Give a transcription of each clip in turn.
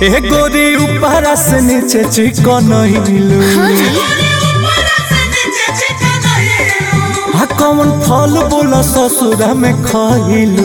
ए गोरी ऊपर से नीचे चिकन हिलू आ कौन फल बोला ससुरा में खइलू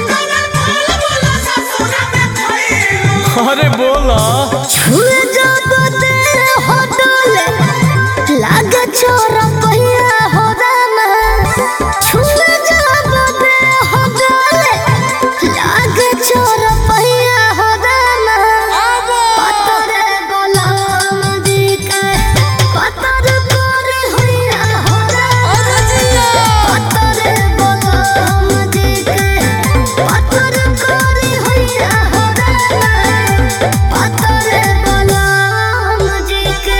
अरे बोला छुए जब तेरे होटल लागे छोरा पहिया हो रामा छुए जब तेरे होटल लागे छोरा पहिया हो रामा पतरे बलम दिके पतर करे होइया हो रामा पतरे बलम दिके पतर करे होइया हो रामा पतरे बलम दिके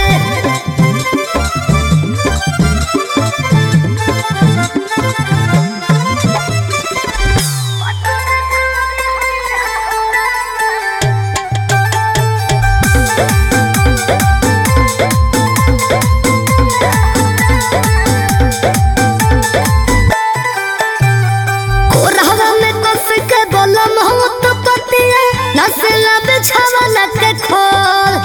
कोरहवा में कस के बलम हो तो पतिया नसला बिछावा लग के खोल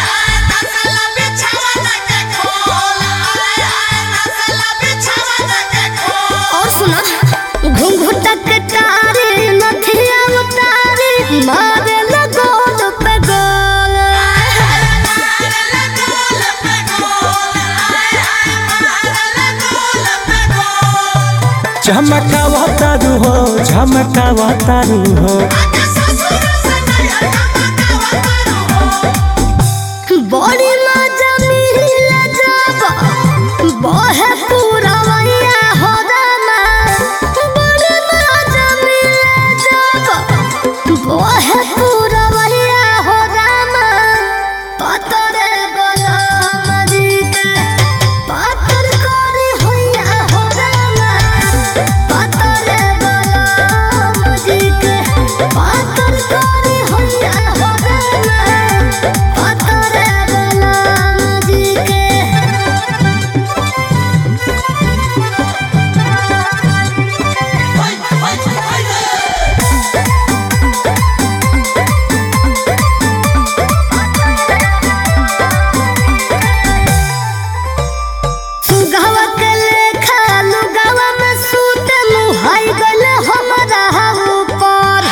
और सुना घुंघुटा के तारी नथिया उतारी मारे लगोल पे गोल झमकावा तारू हो झमकावा तारू हो बड़ी मजा मिला जब बहे पूरा वैया हो रामा बड़ी मजा मिला जब बहे पूरा वैया हो रामा पतरे बलम दिके पतर करे होइया हो रामा पतरे बलम दिके पतर करे होइया हो रामा पतरे बलम दिके सुगवा के लेखा लुगवा में सूत मुहाई गल हमरा ऊपर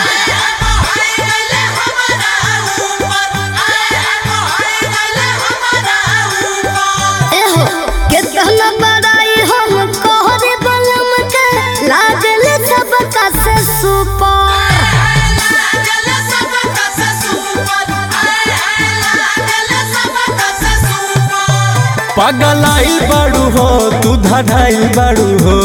एहो केतना बड़ाई हम कहरे बलम के लागल सबका से सुपर पगलाई बाड़ू हो तू धड़ाई बाड़ू हो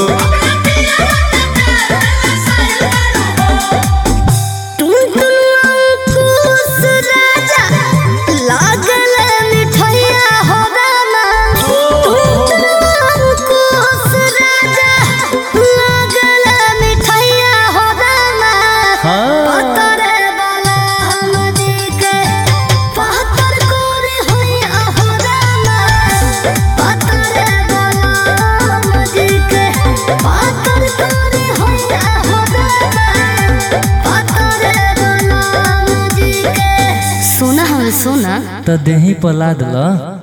टुनटुन अंकुश राजा लागल मिठैया हो रामा टुनटुन अंकुश राजा लागल मिठैया हो रामा हाँ पतरे बलम दिके पतर करे होइया हो रामा पतरे बलम दिके पतर करे होइया हो रामा पतरे बलम दिके सोना हम सोना तो देही पला दिला